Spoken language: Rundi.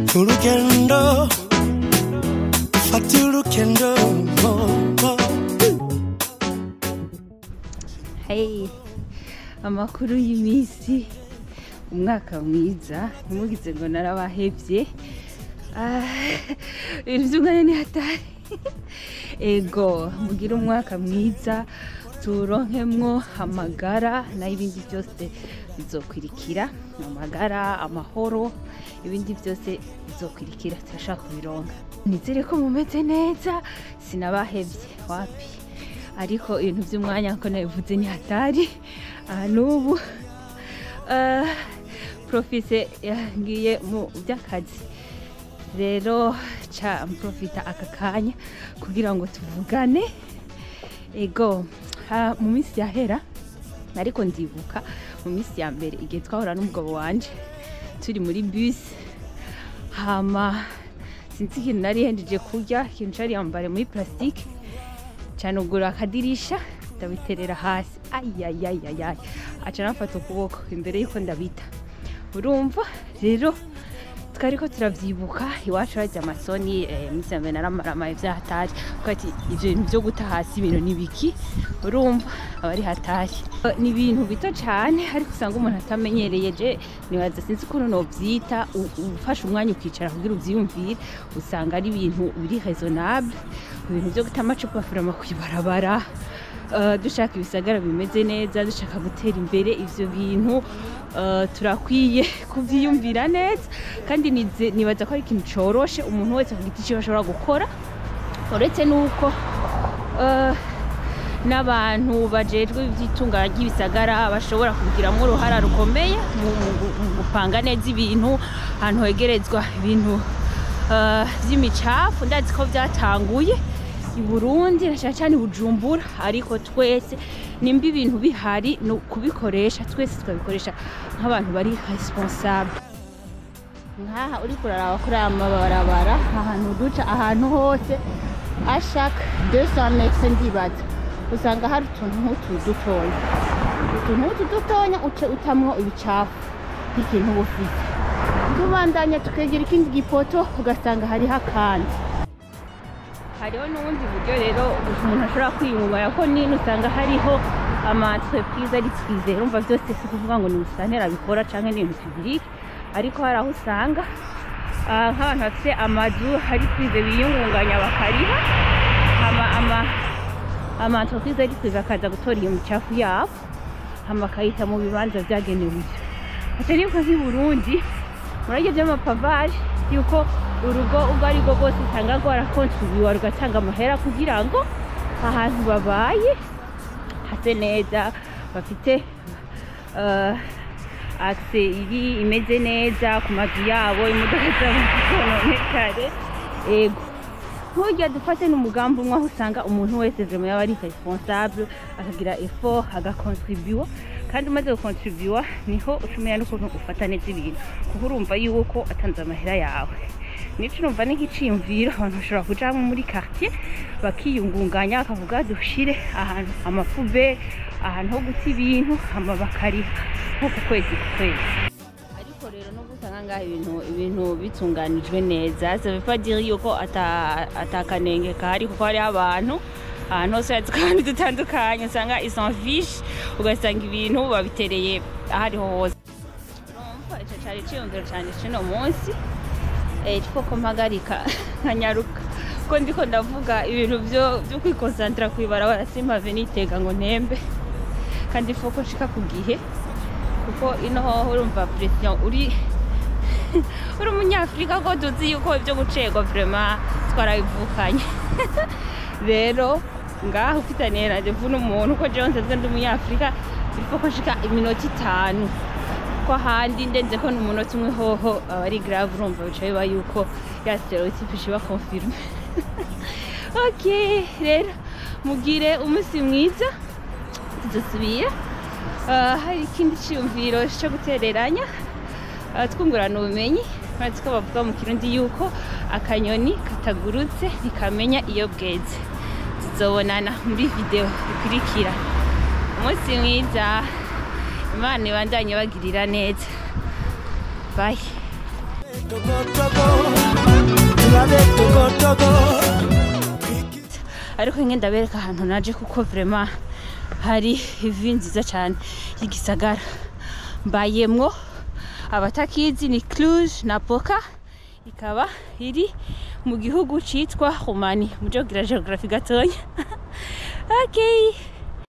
urugendo fata urugendo oh, oh. Hey, amakuru y'iminsi umwaka mwiza ntimugize ngo narabahevye Ah, ibintu by'umwanya ni hatari ego mugire umwaka mwiza turonkemwo amagara nayo ibindi byose bizokwirikira amagara amahoro ibindi byose bizokwirikira turashaka kubironka nizere ko mumeze neza sinabahevye wapi ariko ibintu by'umwanya nko nabivuze ni hatari aha n'ubu eh, profise yagiye mu by'akazi rero ca mprofita aka kanya kugira ngo tuvugane ego ha, mu minsi yahera ariko ndibuka mu minsi ya mbere igihe twahura n'umugabo wanje turi muri bus hama sinzi ikintu nari henjeje kurya ikintu cari yambare muri plastique canugura akadirisha ndabiterera hasi ayayayayay aca nafata ukuboko imbere yuko ndabita urumva rero twariko turavyibuka iwacu harya amasoni eh, minsi ya mbere naramaramaye vyahatari kuko ati ivyo bintu vyo guta hasi ibintu ni biki urumva aba ari hatari Eh, ni ibintu bito cane ariko usanga umuntu atamenyereye je nibaza sinzi ukuntu novyita u- ufashe umwanya ukicara kugira uvyiyumvire usanga ari ibintu biri raisonnable ibintu vyo guta amacupa furama kwibarabara Uh, dushaka ibisagara bimeze neza dushaka gutera imbere ivyo bintu uh, turakwiye kuvyiyumvira neza kandi nize- nibaza ko ari ikintu coroshe umuntu wese ku giti ciwe ashobora gukora uretse nuko uh, n'abantu bajejwe ivy'itunganya ry'ibisagara bashobora kubigiramwo uruhara rukomeye mu mu gu- mu gupanga neza ibintu ahantu hegerezwa ibintu uh, vy'imicafu ndazi ko vyatanguye i Burundi na cyane cyane i Bujumbura ariko twese nimba ibintu bihari ni ukubikoresha twese tukabikoresha nk'abantu bari responsable nkaha uri kuraraba kuri aya mabarabara ahantu duca ahantu hose ashaka 200 metre ndibaza usanga hari utuntu nk'utu dutoya utuntu nk'utu dutoya uce utamwo ibicafu nk'ikintu uba ufite tubandanya tukegera ikindi gipoto ugasanga hariho akandi hariho n'ubundi buryo rero umuntu ashobora kwiyungunganya ko nini usanga hariho amaentreprise ari twize urumva byose si ukuvuga ngo ni umusantera abikora cyangwa ni ibintu tubirike ariko hari aho usanga ah, nk'abantu bafite amazu hari twize biyungunganya bakariha ama ama amaentreprise ari twize akaza gutora iyo micafu yabo hama bakayita mu bibanza byagenewe ibyo ati nibuka nk'i Burundi murage by'amapavaje yuko urugo ubwo ari rwo rwose usanga rwarakontribuwa rugatanga amahera kugira ngo ahantu babaye hase neza bafite uh, akse iri imeze neza ku mazu yabo imodoka zabo zikononekare ego nturya dufate n'umugambi umwe aho usanga umuntu wese vraiment yaba ari responsable akagira effort agakontribuwa kandi umaze gukontribuwa niho ucumenya n'ukuntu ufata neza ibintu kuko urumva yuko atanze amahera yawe nico urumva ni nk'iciyumviro abantu bashobora kujamo muri quartier bakiyungunganya bakavuga dushire ahantu amapube ahantu ho guta ibintu hama bakariha nko ku kwezi ku kwezi ariko rero nubwo usanga ngaha ibintu ibintu bitunganijwe neza ça veut pas dire yuko ata atakanenge kahari kuko hariho abantu ahantu hose hatse kandi dutandukanye usanga ils s'en fiche ugasanga ibintu babitereye ahariho hose urumva ico cari ciyumviro canje c'uno munsi eh ko mpagarika nkanyaruka ko ndiko ndavuga ibintu byo byo kwikonsantira kwibarabara simpave nitega ngo ntembe kandi foko nshika ku gihe kuko ino hoho urumva pression uri uri umunyafurika ko tuzi yuko ibyo gucegwa vraiment twarabivukanye rero ngaho ufitaniye na devu n'umuntu ko jewe nsanzwe ndi umunyafurika biriko ko nshika iminota itanu ko ahandi ndenze ko n'umunota umwe hoho aba ari grave urumva bica biba yuko ya stereotype ishiba confirme ok rero mugire umunsi mwiza tuzosubira Ah, hari ikindi cyiyumviro cyo gutereranya ah, twungurana ubumenyi uretse ko bavuga mu kirundi yuko akanyoni katagurutse ntikamenya iyo bweze tuzobonana muri video ikurikira umunsi mwiza imana ibandanye bagirira neza bye Togo Togo, tulabe Togo Togo. ariko nyine ndabereka ahantu naje kuko vrema hari ivi nziza cyane y'igisagara mbayemwo abatakizi ni cluj na poka ikaba iri mu gihugu citwa rumani muje kugira geografi gatonya okay